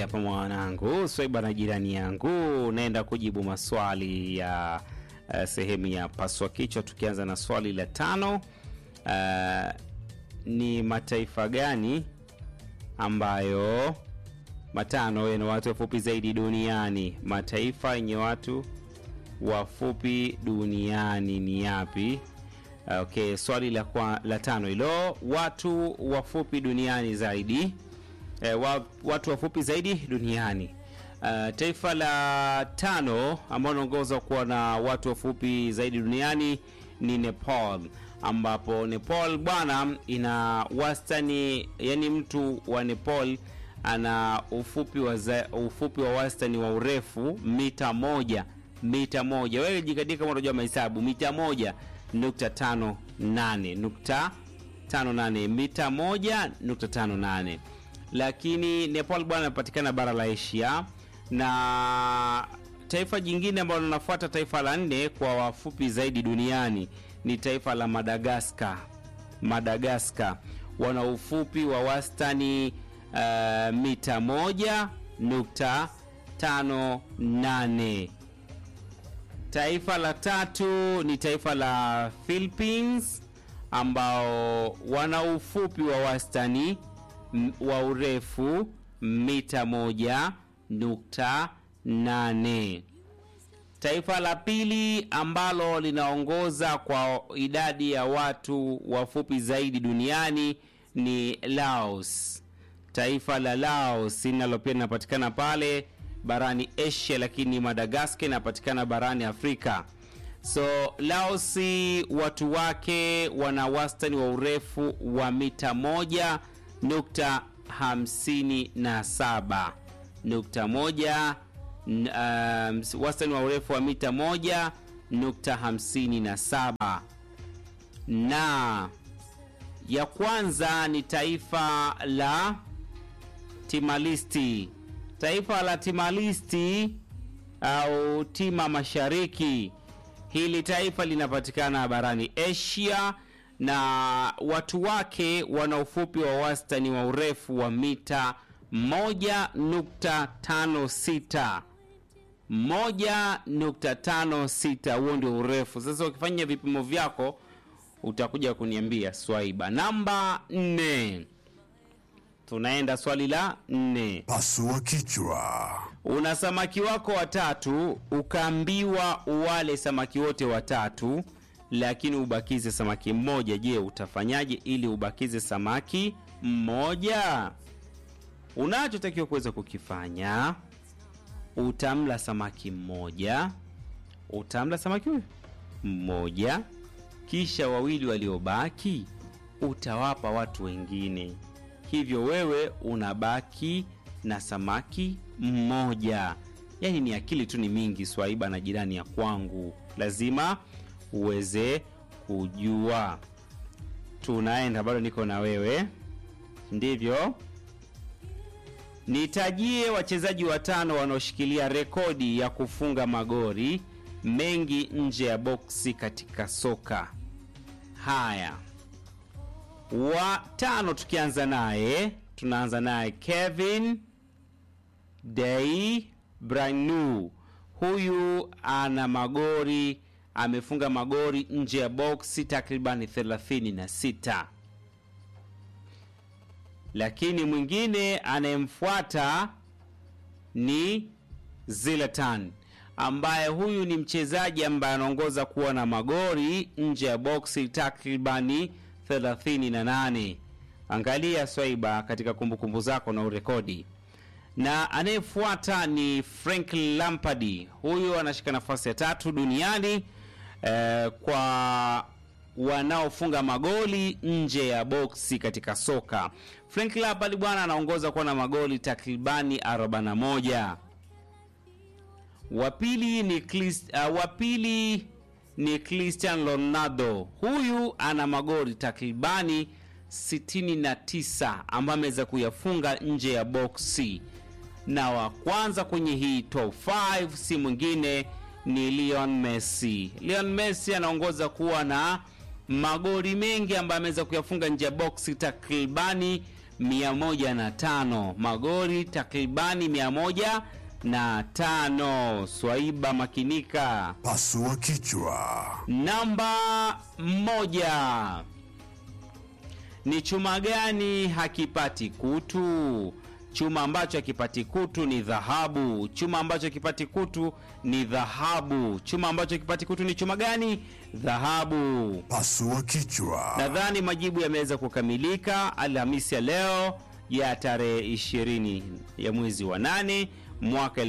hapa mwanangu Swaiba na jirani yangu, naenda kujibu maswali ya uh, sehemu ya paswa kichwa, tukianza na swali la tano. Uh, ni mataifa gani ambayo matano yana watu wafupi zaidi duniani? Mataifa yenye watu wafupi duniani ni yapi? Okay, swali la, kwa, la tano hilo, watu wafupi duniani zaidi e, wa, watu wafupi zaidi duniani. Uh, taifa la tano ambao linaongoza kuwa na watu wafupi zaidi duniani ni Nepal, ambapo Nepal bwana ina wastani, yani mtu wa Nepal ana ufupi wa, za, ufupi wa wastani wa urefu mita moja mita moja. Wewe jikadika kama unajua mahesabu, mita moja nukta tano nane nukta tano nane mita moja nukta tano nane lakini Nepal bwana inapatikana bara la Asia, na taifa jingine ambalo linafuata taifa la nne kwa wafupi zaidi duniani ni taifa la Madagaskar. Madagaskar wana ufupi wa wastani uh, mita moja nukta tano nane. Taifa la tatu ni taifa la Philippines ambao wana ufupi wa wastani wa urefu mita moja nukta nane. Taifa la pili ambalo linaongoza kwa idadi ya watu wafupi zaidi duniani ni Laos. Taifa la Laos linalo pia linapatikana pale barani Asia, lakini Madagaskar inapatikana barani Afrika. So Laos watu wake wana wastani wa urefu wa mita moja nukta hamsini na saba nukta moja um, wastani wa urefu wa mita moja nukta hamsini na saba na ya kwanza ni taifa la Timalisti. Taifa la Timalisti au Tima Mashariki, hili taifa linapatikana barani Asia na watu wake wana ufupi wa wastani wa urefu wa mita 1.56 1.56. Huo ndio urefu. Sasa ukifanya vipimo vyako utakuja kuniambia Swaiba. Namba 4, tunaenda swali la 4. Pasua kichwa. Una samaki wako watatu, ukaambiwa uwale samaki wote watatu lakini ubakize samaki mmoja. Je, utafanyaje ili ubakize samaki mmoja? Unachotakiwa kuweza kukifanya, utamla samaki mmoja, utamla samaki huyu mmoja, kisha wawili waliobaki utawapa watu wengine. Hivyo wewe unabaki na samaki mmoja. Yaani ni akili tu ni mingi, Swaiba na jirani ya kwangu, lazima uweze kujua. Tunaenda, bado niko na wewe, ndivyo. Nitajie wachezaji watano wanaoshikilia rekodi ya kufunga magori mengi nje ya boksi katika soka. Haya, watano, tukianza naye, tunaanza naye Kevin De Bruyne. Huyu ana magori amefunga magori nje ya boksi takribani 36, lakini mwingine anayemfuata ni Zlatan ambaye huyu ni mchezaji ambaye anaongoza kuwa na magori nje ya boksi takribani 38. Angalia Swaiba katika kumbukumbu zako na urekodi na anayefuata ni Frank Lampard. Huyu anashika nafasi ya tatu duniani eh, kwa wanaofunga magoli nje ya boksi katika soka. Frank Lampard bwana anaongoza kuwa na magoli takribani 41. Wa pili ni Chris, uh, wa pili ni Cristiano Ronaldo. Huyu ana magoli takribani 69 ambayo ameweza kuyafunga nje ya boksi na wa kwanza kwenye hii top 5 si mwingine ni Lionel Messi. Lionel Messi anaongoza kuwa na magoli mengi ambayo ameweza kuyafunga nje ya boksi takribani 105 magori takribani 105 swaiba makinika Pasua kichwa. namba moja ni chuma gani hakipati kutu chuma ambacho hakipati kutu ni dhahabu chuma ambacho hakipati kutu ni dhahabu chuma ambacho hakipati kutu ni chuma gani dhahabu Pasua kichwa. nadhani majibu yameweza kukamilika alhamisi ya leo ya tarehe 20 ya mwezi wa 8 mwaka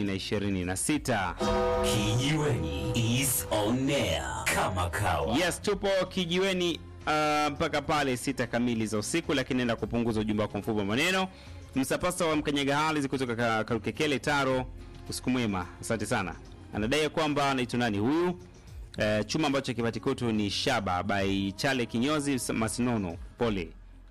2026 Kijiweni is on air kama kawa. yes tupo kijiweni uh, mpaka pale sita kamili za usiku lakini naenda kupunguza ujumbe wako mfupi wa maneno msapasa wa mkanyaga hali kutoka Ka- karukekele taro usiku mwema asante sana anadai ya kwamba anaitwa nani huyu uh, chuma ambacho kipati kutu ni shaba by chale kinyozi masinono pole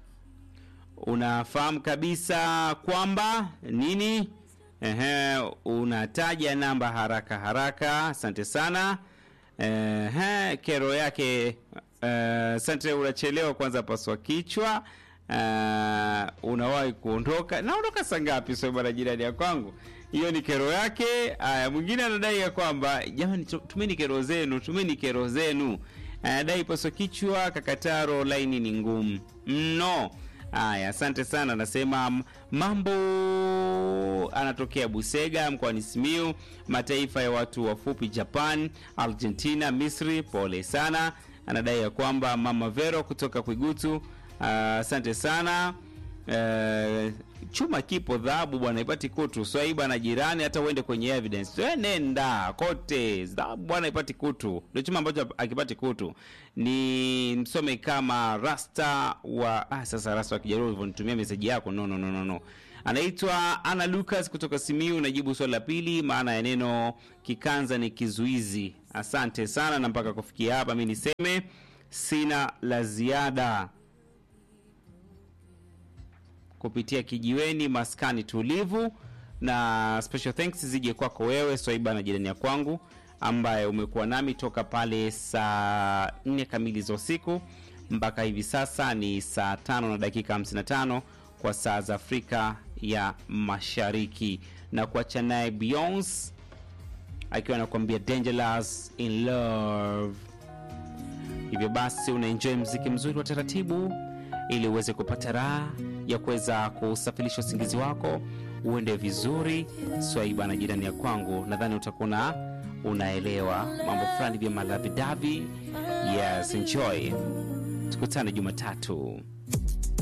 unafahamu kabisa kwamba nini Ehe, unataja namba haraka haraka asante sana Ehe, kero yake eh, asante unachelewa kwanza paswa kichwa Eh, unawahi kuondoka naondoka saa ngapi sio bwana jirani ya kwangu hiyo ni kero yake aya mwingine anadai ya kwamba jamani tu- tumeni kero zenu tumeni kero zenu anadai paswa kichwa kakataro laini ni ngumu mno Haya, asante sana. Anasema m- mambo, anatokea Busega mkoani Simiu, mataifa ya watu wafupi Japan, Argentina, Misri. Pole sana. Anadai ya kwamba mama Vero kutoka Kwigutu. Ah, Asante sana. Eh, chuma kipo dhahabu bwana ipati kutu swaiba na jirani hata uende kwenye evidence we nenda kote dhahabu bwana ipati kutu ndio chuma ambacho akipati kutu ni msome kama rasta wa ah, sasa rasta wa kijaruo ulivyonitumia meseji yako no, no, no, no, no. anaitwa ana lucas kutoka simiu najibu swali la pili maana ya neno kikanza ni kizuizi asante sana na mpaka kufikia hapa mi niseme sina la ziada kupitia kijiweni maskani tulivu na special thanks zije kwako wewe swaiba na jirani ya kwangu ambaye umekuwa nami toka pale saa 4 kamili za usiku mpaka hivi sasa ni saa tano na dakika 55 kwa saa za afrika ya mashariki na kuacha naye beyonce akiwa anakuambia dangerous in love hivyo basi unaenjoy mziki mzuri wa taratibu ili uweze kupata raha ya kuweza kusafirisha usingizi wako uende vizuri swaiba na jirani ya kwangu nadhani utakuwa unaelewa mambo fulani vya malavidavi yes enjoy tukutane jumatatu